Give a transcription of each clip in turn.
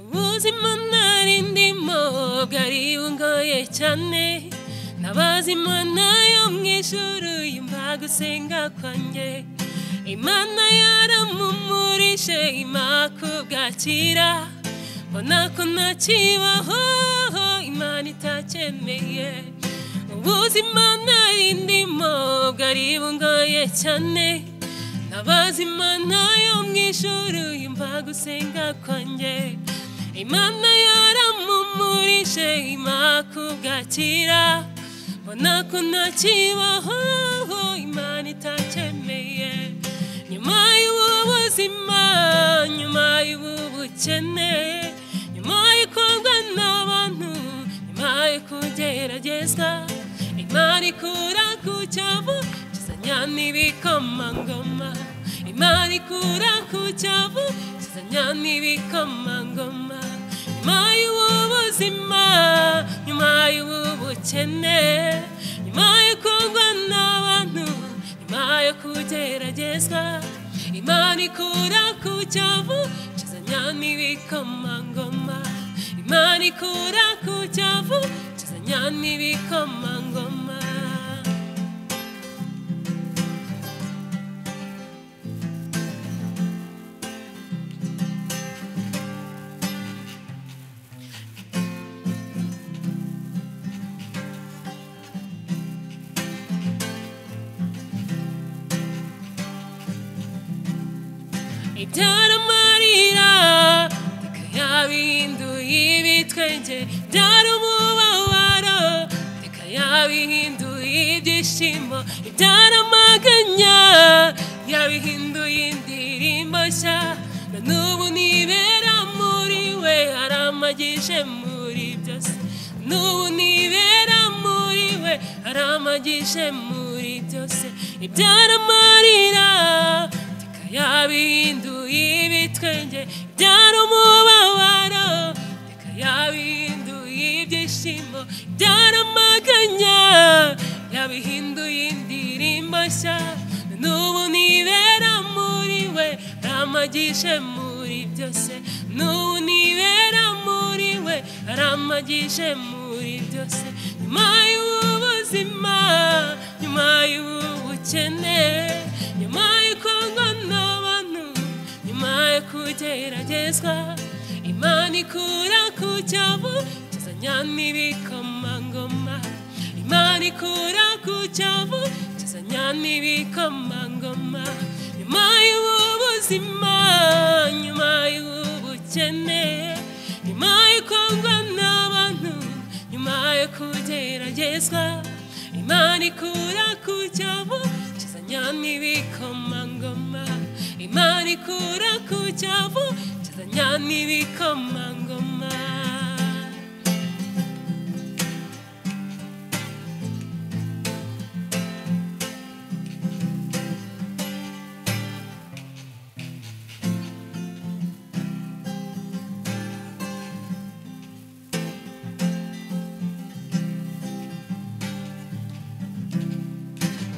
ubuzima ntari ndimo bwari bungoye cyane nabaza imana yo mu ijuru yumva gusenga kwanjye imana yaramumurije imana kubwakira mbona ko ntakibaho imana itacyemeye ubuzima ntari ndimo bwari bungoye cyane nabaza imana yo mu ijuru yumva gusenga kwanjye imana yaramumurije imana kubwakira mbona ko ntakibaho imana itacyemeye nyuma y'ubu buzima nyuma y'ubu bukene nyuma y'ukundwa n'abantu nyuma yo kugeragezwa imana ikura ku cyavu kizanya n'ibikomangoma imana ikura ku cyavu kizanya n'ibikomangoma nyuma y'ubu buzima nyuma y'ubu bukene nyuma yo kundwa n'abantu nyuma yo kugeragezwa imana ikura ku cyavu kizanya n'ibikomangoma imana ikura ku cyavu kizanya n'ibikomangoma ibyaramarira bikayabihinduye ibitwenge byarumubabaro bikayabihinduye ibyishimo ibyaramaganya yabihinduye indirimbo nshya na n'ubu nibera muri we aramagije muri byose n'ubu nibera muri we aramagije muri byose ibyaramarira yabihinduye ibitwenge byari umubabaro reka yabihinduye ibyishimo byari amaganya yabihinduye indirimbo nshya n'ubu nibera muri we aramagishe muri byose n'ubu nibera muri we aramagishe muri byose nyuma y'ubuzima nyuma y'ubukene nyuma y'uko nyuma yo kugeragezwa imana ikura ku cyavu kizanya n'ibikomangoma imana ikura ku cyavu kizanya n'ibikomangoma nyuma y'ubu buzima nyuma y'ubu bukene nyuma y'ukundwa n'abantu nyuma yo kugeragezwa imana ikura ku cyavu kizanya n'ibikomangoma imana ikura ku cyavu kizanya n'ibikomangoma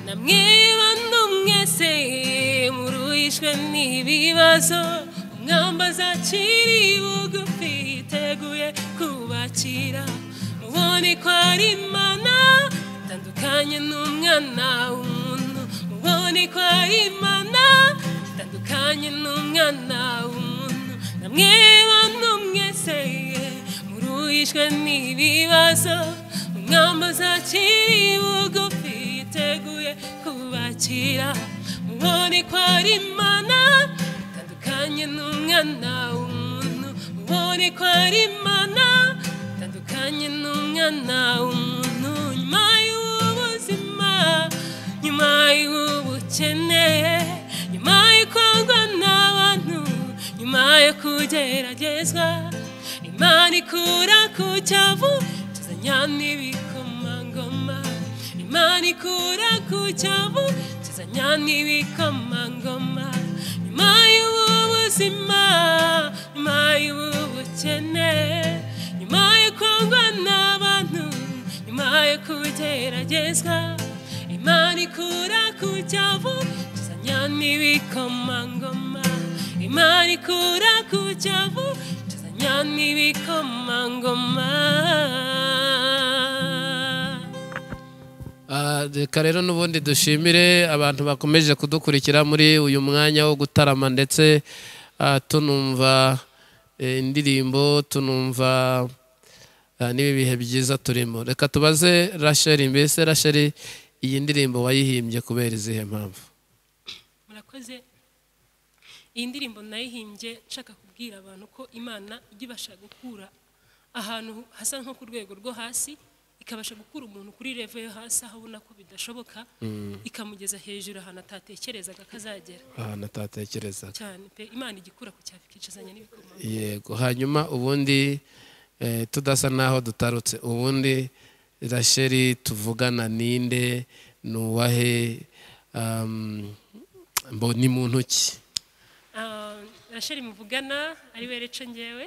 namwe bantu mwese muruyishwe n'ibibazo umwamba azacira bugufi yiteguye kubakira mubone ko ari imana itandukanye n'umwana w'umuntu mubone ko ari imana itandukanye n'umwana w'umuntu namwe bantu mwese muruyishwe n'ibibazo umwamba azacira bugufi yiteguye kubakira ubone ko ari imana itandukanye n'umwana w'umuntu ubone ko ari imana itandukanye n'umwana w'umuntu nyuma y'ubuzima nyuma y'ubukene nyuma y'ukundwa n'abantu nyuma yo kugeragezwa imana ikura ku cyavu kizanya n'ibikomangoma imana ikura ku cyavu kizanya n'ibikomangoma nyuma y'ubu buzima nyuma y'ubu bukene nyuma yo kundwa n'abantu nyuma yo kugeragezwa imana ikura ku cyavu kizanya n'ibikomangoma imana ikura ku cyavu kizanya cyane ibikomangoma Ah, reka rero n'ubundi dushimire abantu bakomeje kudukurikira muri uyu mwanya wo gutarama ndetse ah, tunumva eh, indirimbo tunumva ah, n'ibi bihe byiza turimo reka tubaze rasheli mbese rasheli iyi ndirimbo wayihimbye kubera izihe mpamvu murakoze iyi ndirimbo nayihimbye nshaka kubwira abantu ko imana ijya ibasha gukura ahantu hasa nko ku rwego rwo hasi ikabasha gukura umuntu kuri revo yo hasi aho abona ko bidashoboka ikamugeza hejuru ahantu atatekerezaga ko azagera ahantu atatekerezaga cyane pe imana ijya ikura ku cyafi ikicazanya n'ibikoma yego hanyuma ubundi eh, tudasa n'aho dutarutse ubundi rasheli tuvugana ninde ni uwahe um, mbo ni mu ntoki Ah, rasheli muvugana ari we rece ngewe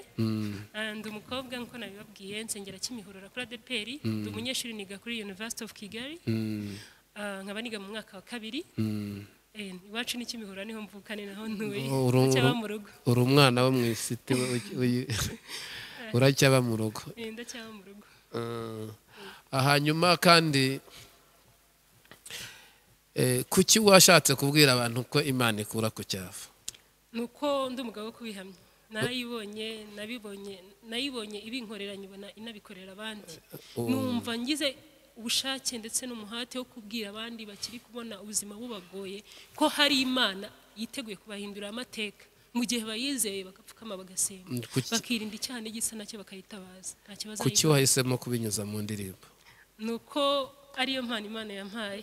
Ah, ndi umukobwa nk'uko nabibabwiye nsengera kimihurura kuri adeperi ndi umunyeshuri niga kuri university of kigali Mm, Ah, nkaba niga mu mwaka wa kabiri mm. Eh, iwacu ni kimihurura niho mvuka ni naho ntuye Uru- ndacyaba mu rugo uri umwana wo mu isi te- uy- uy- uracyaba mu rugo Eh, ndacyaba mu rugo Ah, hanyuma kandi eh, kuki washatse kubwira abantu ko imana ikura ku cyavu nuko ndi umugabo wo kubihamya narayibonye nabibonye nayibonye ibinkorera nyibona inabikorera abandi numva ngize ubushake ndetse n'umuhate wo kubwira abandi bakiri kubona ubuzima bubagoye ko hari imana yiteguye kubahindurira amateka mu gihe bayizeye bagapfukama bagasenga Mm, kuki- bakirinda icyaha n'igisa nacyo bakayitabaza nta kibazo kuki wahisemo kubinyuza mu ndirimbo ni uko ariyo mpano imana yampaye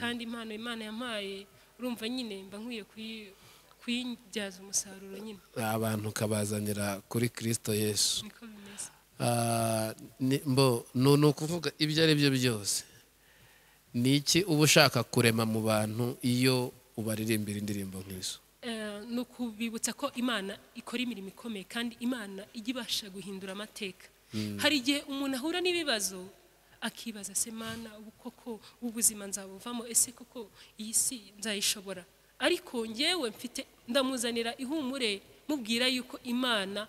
kandi impano imana yampaye urumva nyine mba nkwiye kuyi- kuyibyaza umusaruro nyine abantu ukabazanira kuri kirisito yesu niko bimeze Ah, ni- mbo ni ni ukuvuga ibyo ari byo byose ni iki uba ushaka kurema mu bantu iyo ubaririmbira indirimbo nk'izo Eh, ni ukubibutsa ko imana ikora imirimo ikomeye kandi imana ijya ibasha guhindura amateka hari igihe umuntu ahura n'ibibazo akibaza se mana ubu koko ubuzima nzabuvamo ese koko iyi si nzayishobora ariko ngewe mfite ndamuzanira ihumure mubwira yuko imana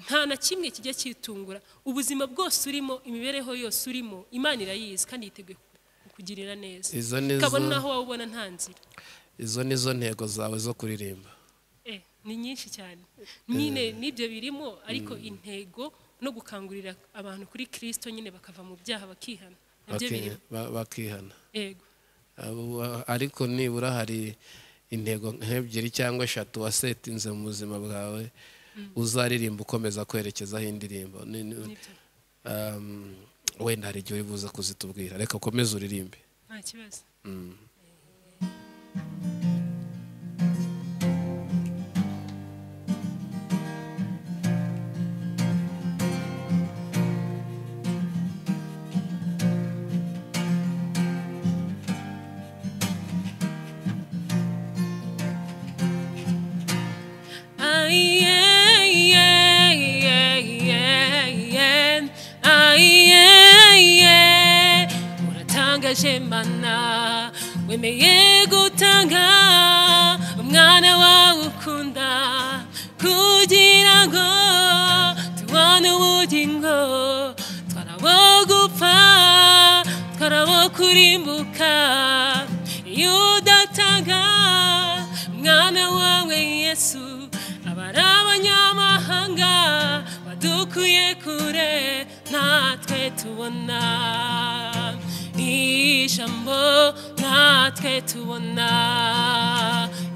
nta na kimwe kijya cyitungura ubuzima bwose urimo imibereho yose urimo imana irayizi kandi yiteguye kukugirira neza Izo ni zo- kabone n'aho waba ubona nta nzira izo ni zo ntego zawe zo kuririmba Eh, ni nyinshi cyane nyine n'ibyo birimo ariko intego no gukangurira abantu kuri kirisito nyine bakava mu byaha bakihana nabyo Baki- birimo ba- bakihana yego Abo- ariko nibura hari intego nk'ebyiri cyangwa eshatu wasetinze mu buzima bwawe uzaririmba ukomeza kwerekezaho indirimbo Ni- ni- nibyo Um, wenda hari igihe uri buze kuzitubwira reka ukomeze uririmbe nta kibazo uratangaje mana wemeye gutanga umwana wawe ukunda kugira ngo tubone ubugingo twarabo gupfa twarabo kurimbuka iyo udatanga umwana wawe yesu abari abanyamahanga badukuye kure natwe tubona ijambo natwe tubona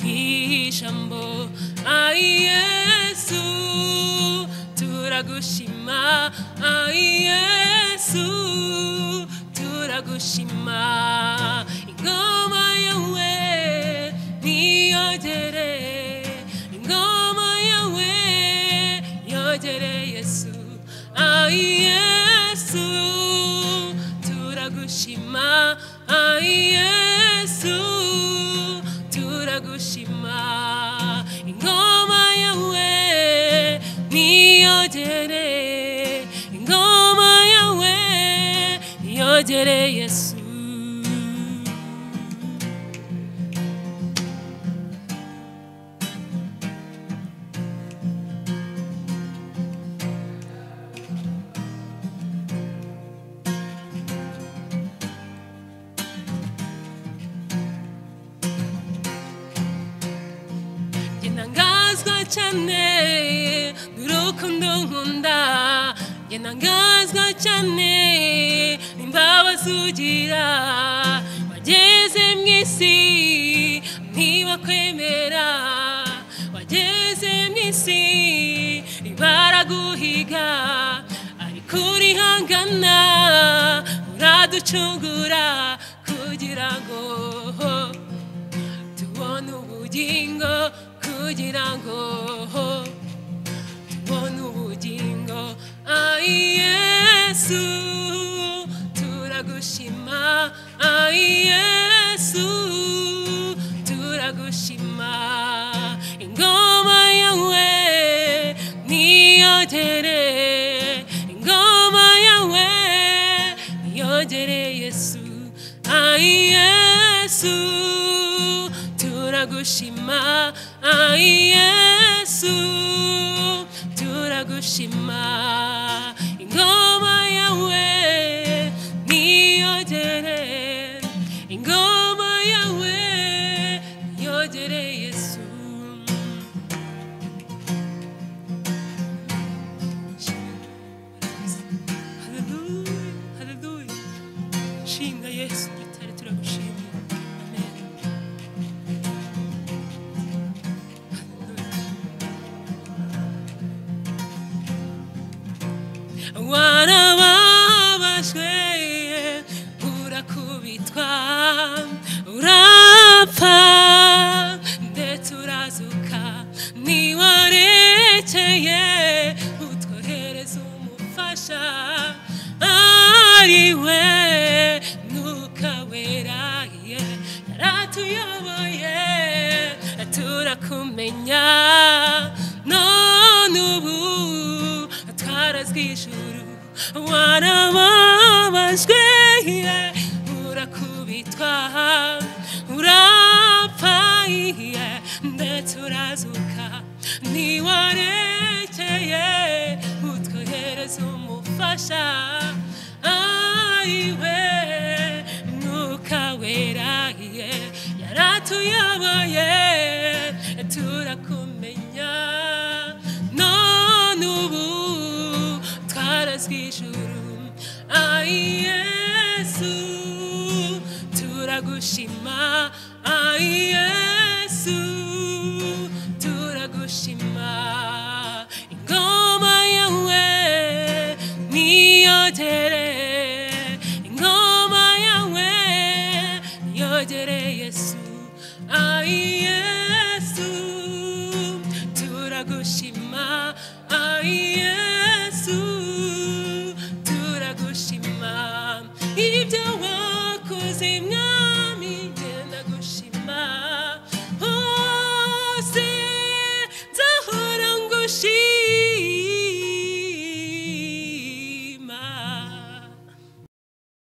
ijambo ay yesu turagushima ay yesu turagushima ingoma yawe niyogere ingoma yawe yogere yesu ay yesu turagushima ay yesu turagushima ingoma yawe niyogere ingoma yawe yogere yesu cyane n'urukundo nkunda njye ntangazwa cyane n'imbabazi ugira wageze mu isi niba kwemera wageze mu isi baraguhiga ariko urihangana uraducungura kugira ngo tubone ubugingo kugira ngo tubone ubugingo ai yesu turagushima ai yesu turagushima ingoma yawe niyogere ingoma yawe niyogere yesu ai yesu turagushima ai yesu turagushima ingoma yawe niyogere ingoma yawe niyogere yesu Haleluya, haleluya. Shinga Yesu gitare turagushima. Amen. Haleluya. Warababajwe urakubitwa urapfa ndetse urazuka niwarekeye utwohereza umufasha ariwe mwuka wera ye yaratuyoboye turakumenya none ubu twarazwe ijuru warababajwe ye urakubitwa urapfa ye ndetse urazuka niwarekeye utwohereza umufasha ariwe mwuka wera ye yaratuyoboye turakumenya none ubu twarazwe ijuru ai yesu turagushima